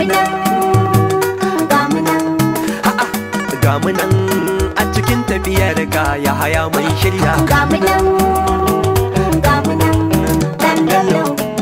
nan ga mu nan ga mu nan a cikin tafiyar ka ya haya mun shirya ga mu nan ga mu nan dan bello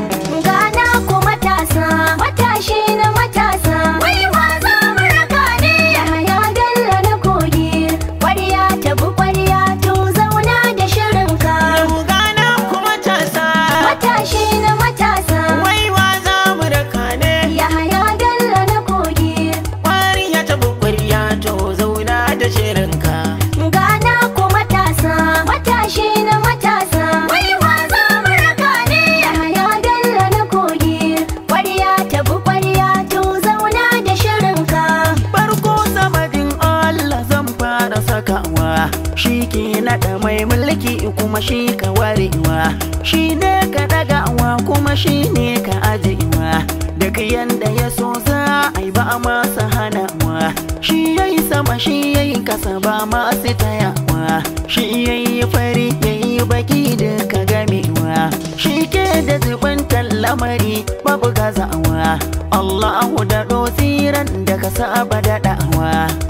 ga na ku matasa matashi na matasa wai wa za mu raka ne ya bello na kogi kwariya ta bu kwariya to zauna da shirinka Gana kuma tasa matashi na matasa waiwa za mu raka ne ya bello na kogi Kwariya ta bukwariya to zauna da shirinka Gana ku matasa, matashi na matasa. Wai wa za mu raka ne? Yahaya Bello na kogi. Ƙwarya ta bi ƙwarya to zauna da shirinka. Farko samadin Allah zan fara sakawa Shi ke naɗa mai mulki kuma shi ka warewa Shi ne ka ɗagawa kuma shi ne ka ajewa Duk yanda ya so za a yi ba masa hanawa Shi ya yi sama shi ya yi kasa ba masu tayawa Shi ya yi fari ya yi baki duka gamewa Shi ke da zubantar lamari babu gazawa Allahu da tsiran da ka saba daɗawa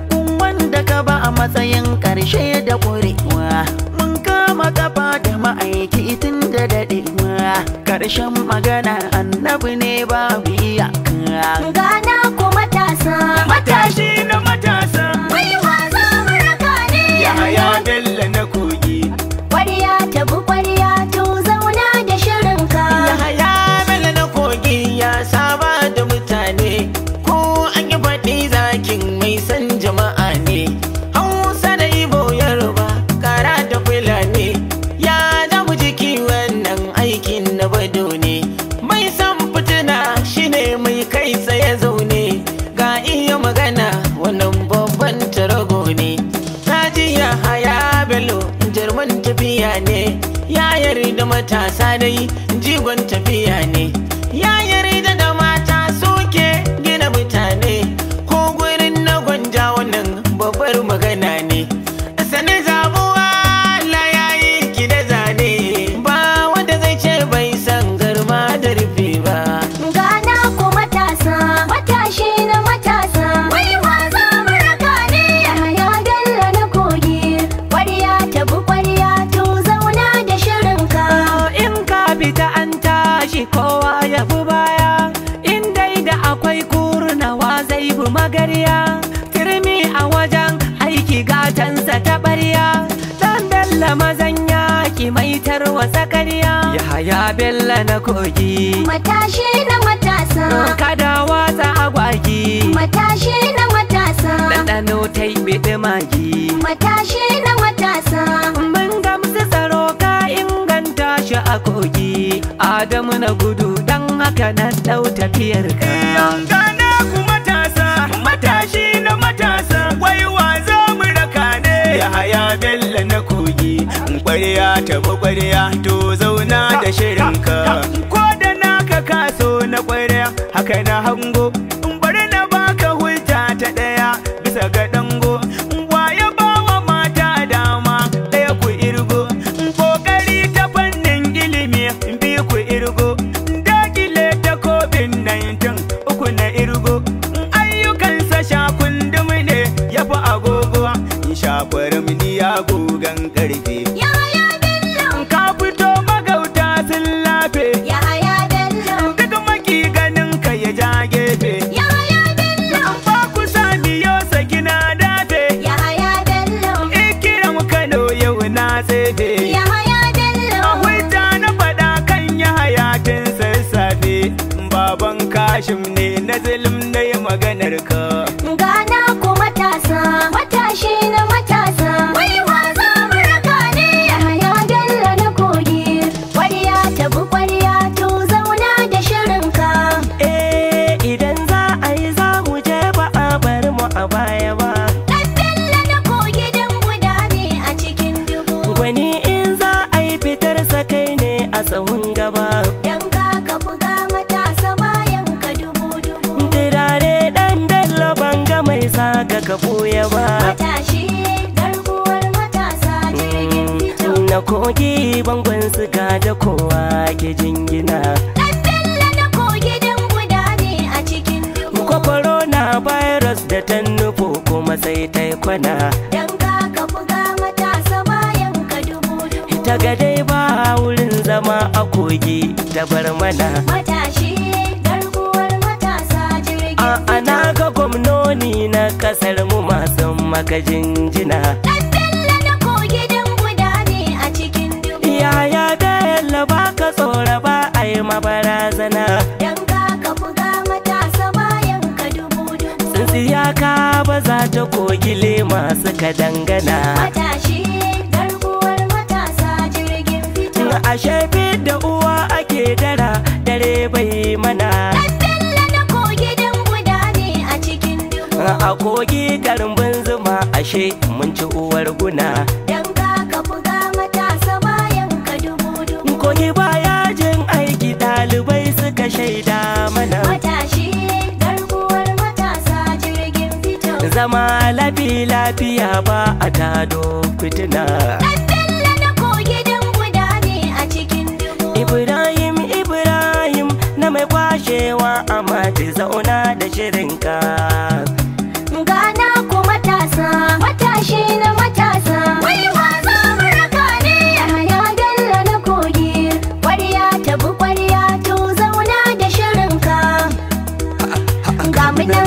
wanda ka ba a matsayin ƙarshe da ƙurewa mun kama kafa da ma'aiki tun da daɗewa ƙarshen magana annabi ne babu iyaka Gana ku matasa, matashi na matasa Wai wa za mu raka ne? Yahaya Bello na kogi Ƙwarya ta bi ƙwarya to zauna da shirinka. Yahaya Bello na kogi ya saba da mutane ko an yi faɗi zakin mai san jama'a ne Hausa da Ibo Yoruba kara da Fulani ya zamu jiki wannan aikin na bado ne mai san fitina shine mai kai tsaye zaune ga iya magana wannan babban tarago ne Kaji ya haya bello jarman tafiya ne ya yarda matasa dai jigon tafiya ne ya yarda da mata suke gina mutane ko gurin na gwanja wannan babbar magana ne sani zabuwa Allah ya yi ki da zane ba wanda zai ce bai san garma da rufe ba Gana ku matasa, matashi na matasa. Wai wa za mu raka ne? Yahaya Bello na kogi. Ƙwarya ta bi ƙwarya to zauna da shirinka. in ka fita an tashi kowa ya bi baya in dai da akwai kurnawa zai bi magarya turmi a wajen aiki gatansa ta ɓarya dan bella mazan yaki mai tarwasa karya ya haya bella na kogi Matashi na matasa. kada watsa agwagi Matashi na matasa. ɗanɗano ta yi biɗi magi Matashi na matasa. mun gamsu tsaro ka inganta shi a kogi adamu na gudu dan haka na ɗau tafiyar ka Gana ku matasa, matashi na matasa, waiwa za mu raka ne. Yahaya Bello na kogi, ƙwarya ta ƙwarya to zauna da shirinka. Ko da naka kaso na ƙwarya, haka na hango, bari na baka hujja ta ɗaya bisa ga dango. Waye bawa mata dama ɗaya ku irgo, ƙoƙari ta fannin ilimi bi ku irgo, dakile ta COVID-19 uku na irgo, ayyukansa shakundum ne ya fi agogo, shafar ya gogan ƙarfe. Yahaya Bello. Ka fito magauta sun lafe, Yahaya Bello. duk maki ganin ka ya ja gefe. Yahaya Bello. Ba ku sami yau sakina dafe, Yahaya Bello. ikiram Kano yau na tsefe. Yahaya Bello. A hujja na faɗa kan ya hayatin sassafe, baban kashim ne na zulum na yi maganar ka. Gana ku matasa, matashi na matasa. Wai wa za mu raka ne? Yahaya Bello na kogi. Ƙwarya ta bi ƙwarya to zauna da shirinka. eh idan za a yi za mu je ba a bar mu a baya ba Ɗan Bello na kogi dan guda ne a cikin dubu. gwani in za a yi fitar sa kai ne a tsawon gaba Dan ka ka buga matasa bayan ka dubu dubu. turare dan bello banga mai saka ka ɓoye ba Matashi garkuwar matasa jirgin fito. na kogi bangon suka da kowa ke jingina Ɗan Bello na kogi dan guda ne a cikin dubu. kwakwa ta yi kwana Dan ka ka buga matasa bayan ka dubu dubu ta ga dai ba wurin zama a kogi ta bar mana Matashi garkuwar matasa jirgin a ana ga gwamnoni na kasar mu masu maka jinjina Dan Bello na kogi dan guda ne a cikin dubu yaya bello ba ka tsora ba a yi mabarazana Dan ka ka buga matasa bayan ka dubu dubu tsintsiya ka ba za ta kogile masu ka dangana Matashi garkuwar matasa jirgin fito ashe da uwa ake dara dare bai mana Dan Bello na kogi dan guda ne a cikin dubu a kogi karbin zuma ashe mun ci uwar guna Dan ka ka buga matasa bayan ka dubu dubu kogi baya jin aiki ɗalibai suka shaida mana Matashi garkuwar matasa jirgin fito zama lafi lafiya ba a tado fitina Dan Bello na kogi dan guda ne a cikin dubu ibrahim ibrahim na mai kwashewa a mati zauna da shirinka Gana ku matasa, matashi na matasa. Wai wa za mu raka ne Yahaya Bello na kogi. Kwarya ta bi kwarya to zauna da shirinka. Ga mu nan,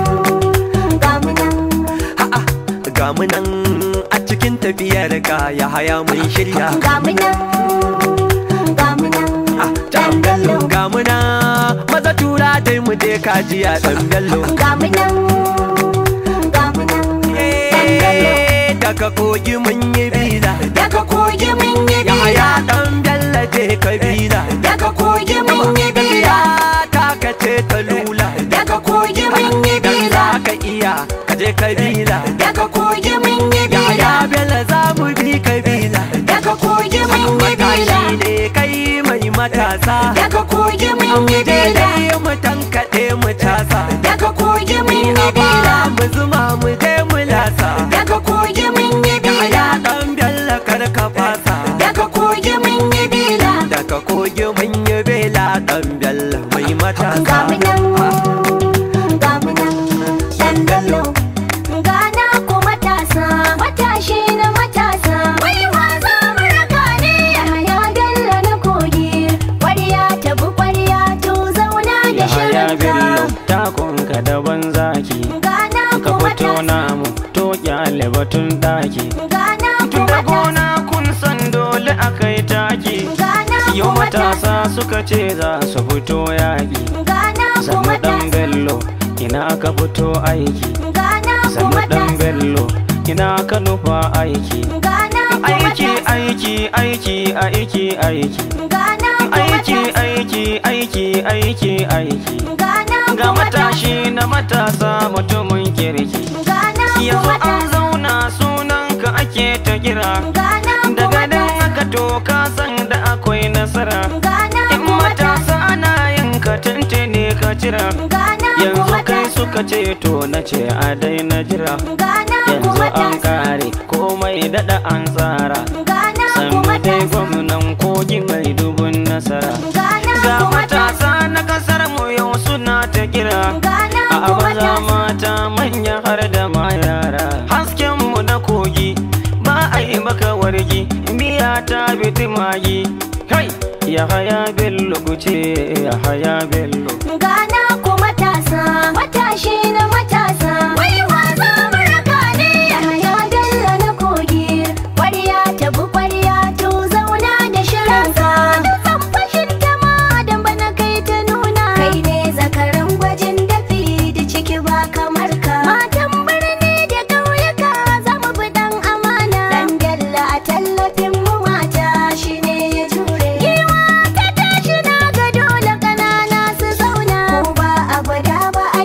ga mu nan. A'a, ga mu nan a cikin tafiyar ka ya haya mun shirya Ga mu nan, ga mu nan. Ah, Dan Bello. ga mu nan maza tura dai mu je kajiya dan bello Ga mu nan, ga mu nan. Dan Bello. Eh, daga kogi mun yi biza Daga kogi mun yi ya haya bila. dan bello je ka biza Daga kogi mun yi bila. ta ka ce ta lula Daga kogi mun yi dan bila. za ka iya ka je ka biza Daga kogi mun yi ya haya bila. bello za mu bi ka biza Daga kogi mun yi bila. matashi ne kai mai matasa Daga kogi mun yi bila. daidai mu tankaɗe mu casa Daga kogi mun yi Ina ba bila. mu zuma mu je mu lasa Daga kogi mun yi bila. Yaya ɗan bello kar ka fasa Daga kogi mun yi bila. Daga kogi mun yi bela ɗan bello mai Ga matasa mu nan, ga mu nan. Dan Bello. Gana ku matasa, matashi na matasa. Wai wa za mu raka ne Yahaya Bello na kogi. Kwarya ta bi kwarya to zauna da Yahaya Bello shirinka. takunka daban zaki Gana ka ku fito matasa. namu to kyale batun daki Gana ku tun da matasa. gona kun san dole akai taki Gana ku yau matasa. matasa suka ce za su fito yaƙi Gana ku sannu dan matasa. bello ina ka fito aiki Gana ku sannu dan matasa. bello ina ka nufa aiki Gana ku aiki matasa. aiki aiki aiki aiki Gana ku aiki matasa. aiki aiki aiki aiki Gana ku ga matasa. matashi na matasa mutumin kirki Gana ku yanzu an matasa. zauna sunanka ake ta kira Gana ku daga nan matasa. aka to ka san da akwai nasara Gana in ku matasa. matasa ana yin ka tantane ka jira Gana ku yanzu kai matasa. suka ce to na ce a daina jira Gana ku yanzu an matasa. kare komai dada an tsara Gana ku sannu dai matasa. gwamnan kogi mai dubun nasara Gana ga ku matasa. matasa na kasar mu yau suna ta kira Gana a ku maza matasa. mata manya har da ma yara hasken mu na kogi ba a yi maka wargi miya ta biti magi kai ya haya bello kuce ya haya bello Gana ku matasa, matashi na matasa. Wai wa za mu raka ne Yahaya Bello na kogi. Kwarya ta bi kwarya to zauna da shirinka. Da zan fashin ta ma dan bana kai ta nuna. Kai ne zakaran gwajin dafi da ciki ba kamar ka. Matan birni da ƙauyuka za mu bi dan amana. Dan Bello a tallafin mu mata shi ne ya jure. Giwa ta tashi na ga dole ƙanana su zauna. Ko ba a gwada ba a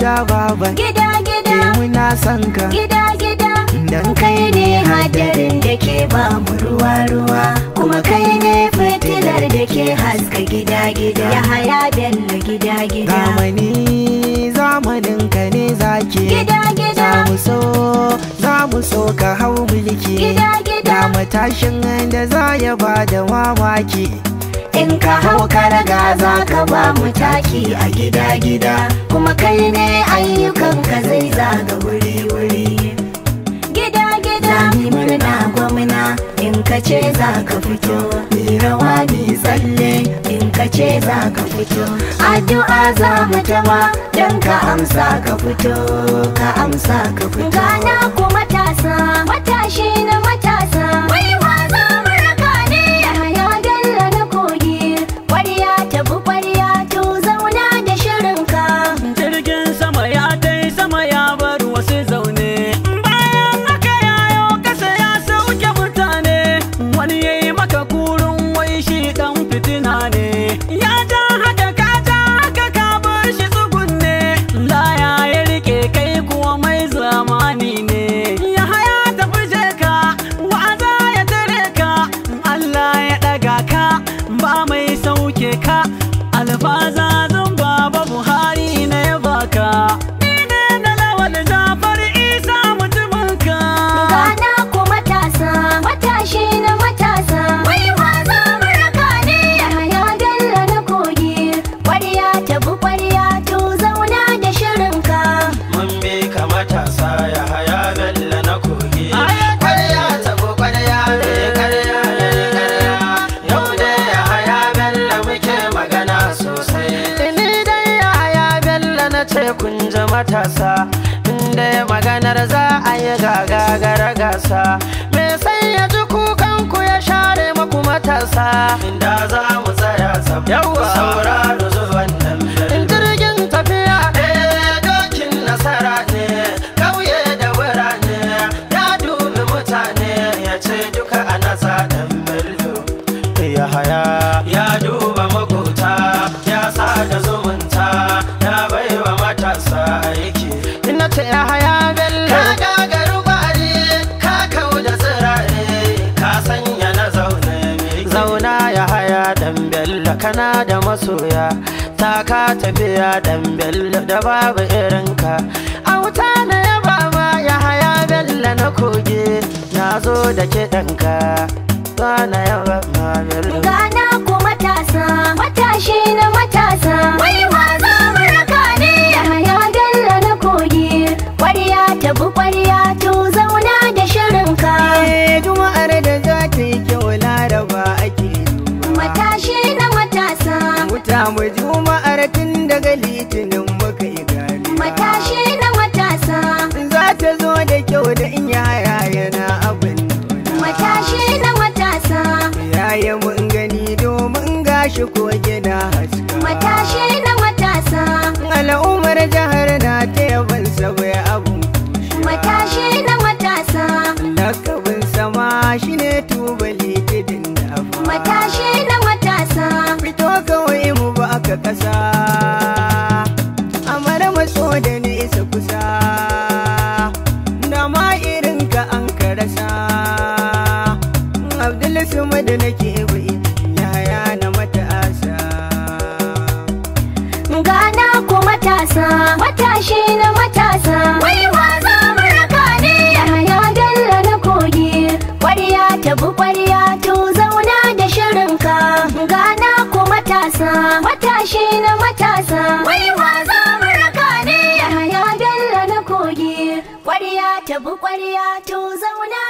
gida baban Gida gida ke muna son ka gida gida dan kai ne hadarin da ke ba mu ruwa ruwa kuma kai ne fitilar da ke haska gida gida ya haya dalla gida gida zamani zamanin ka ne zaki gida za gida mu so za mu so ka hau mulki gida gida da matashin da za ya ba da mamaki in ka hau ka raga za ka ba mu taki a gida gida kuma kai ne ayyukan ka zai zaga wuri wuri gida gida mi murna gwamna in ka ce za ka fito mi rawa mi tsalle in ka ce za ka fito addu'a za mu taba don ka amsa ka fito ka amsa ka fito gana ku matasa matashi na matasa wai wa za mu raka ne ya dalla na kogi kwarya tabi kwarya to zauna da shirinka jirgin sama ya tai sama ya bar wasu zaune bayan haka yayo kasa ya sauke mutane wani ya yi maka kurun wai shi dan fitina ne ya ja haka ka ja haka ka bar shi tsugunne laya ya rike kai kuwa mai zamani ne ya haya tafi je ka wa'aza ya tare ka Allah ya daga ka ba mai sauke ka alfaza zan baba buhari na ya baka ni ne na lawal jafar isa mutumin ka Gana ku matasa, matashi na matasa. Wai wa za mu raka ne? Yahaya Bello na kogi, kwarya tabi kwarya to zauna da shirinka. mun bi ka matasa ya haya bella na kogi Aya, kwarya tabo kwarya ne karya ne karya yau dai ya haya bella muke magana sosai ni dai ya haya bella na ce kun ji matasa inda maganar za a yi gagagara gasa me sai ya ji kukan ku ya share maku matasa inda za mu tsaya tsab yawa sauraro zuwan nan in jirgin tafiya eh dokin nasara ne kauye da birane ya dubi mutane ya ce duka a nasa dan bello ya haya ya duba makota ya sada zumunta ya baiwa matasa aiki ina ce ya haya bello ka gagaru bari ka kau da tsirare ka sanya na zaune zauna ya haya dan bello kana da masoya ta ka tafiya dan bello da babu irinka auta na yaba ma ya haya bello na koge na zo da kiɗanka na yaba ma bello Gana ku matasa, matashi na matasa. Wai wa za mu raka ne? Yahaya Bello na kogi, kwarya tabi kwarya to zauna da shirinka. Eh, juma'ar da za ta yi kyau laraba ake duba Matashi na matasa. wuta mu juma'ar tun daga litinin muka yi gani Matashi na matasa. za ta zo da kyau da in yaya yana abin nuna Matashi na matasa. yaya mun gani domin gashi ko gina haska Matashi na matasa. al'ummar jihar na ta yaban sabai abun Matashi na matasa. lakabin sama shine tubali tidin da fa Matashi na matasa. fito kawai mu ba ka kasa amara matso da nesa kusa da ma irin ka an karasa abdul sumad nake bai yaya na matasa Gana ku matasa, matashi na matasa. Wai wa za mu raka ne? Yahaya Bello na kogi, kwarya tabi kwarya to zauna da shirinka. Gana ku matasa, matashi na matasa. Wai wa za mu raka ne? Yahaya Bello na kogi, kwarya tabi kwarya to zauna